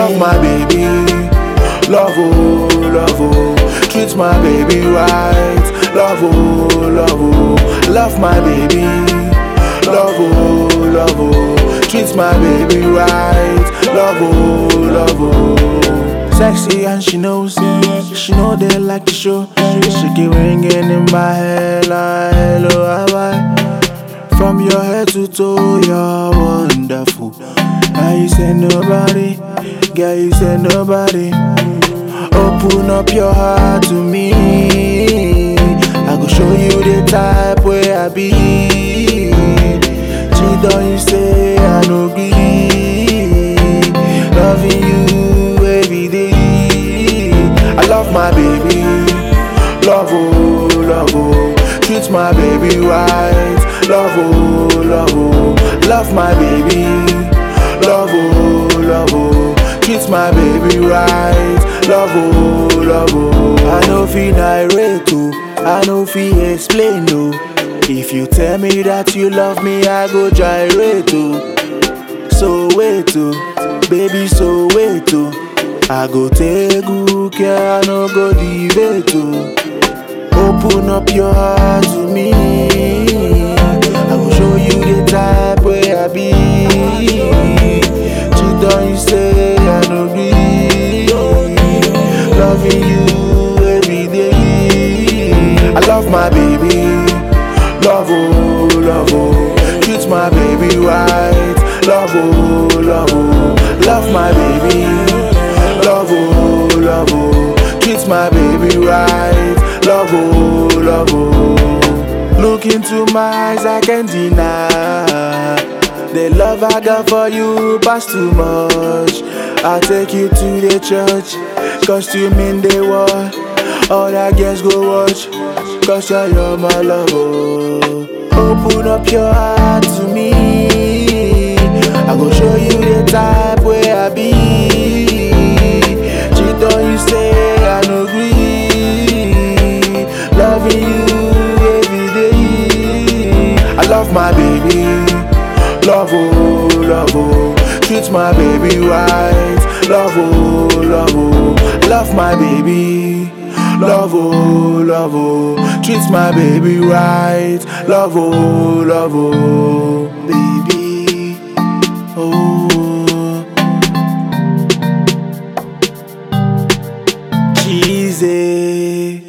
love my baby. Love oh, love oh, treat my baby right. Love oh, love oh, love my baby. Love oh, love oh, treat my baby right. Love oh, love oh. Sexy and she knows, she know they like the show. She keep ringing in my head like hello, how I? From your head to toe, you're wonderful. Now you say nobody, girl, you say nobody. Open up your heart to me. I go show you the type where I be. Cheat on you, say I no agree. Loving you every day. I love my baby. Love oh, love oh. Treat my baby right. Love oh, love oh. Love my baby. Love oh, love oh. Treat my baby right. Love oh, love oh. I know feel irate oh. I know feel explain oh. If you tell me that you love me, I go gyrate oh. So wait oh, baby so wait oh. I go take good care, I no go debate oh. Open up your heart to me. I will show you the type where I be. Cheat on you, say I no agree. Loving you every day. I love my baby. Love oh, love oh. Treat my baby right. Love oh, love oh. Love my baby. Love oh, love oh. Treat my baby right. Love oh, love oh. Look into my eyes, I can't deny. The love I got for you pass too much. I'll take you to the church, cause you mean the world. All that girls go watch, cause you're my love. Oh. Open up your heart to me. I go show you the type where I be. Cheat on you, say I no agree. Loving you every day. I love my baby. Love oh, love oh. Treat my baby right. Love oh, love oh. Love my baby. Love oh, love oh. Treat my baby right. Love oh, love oh. Baby. Oh. Cheesy.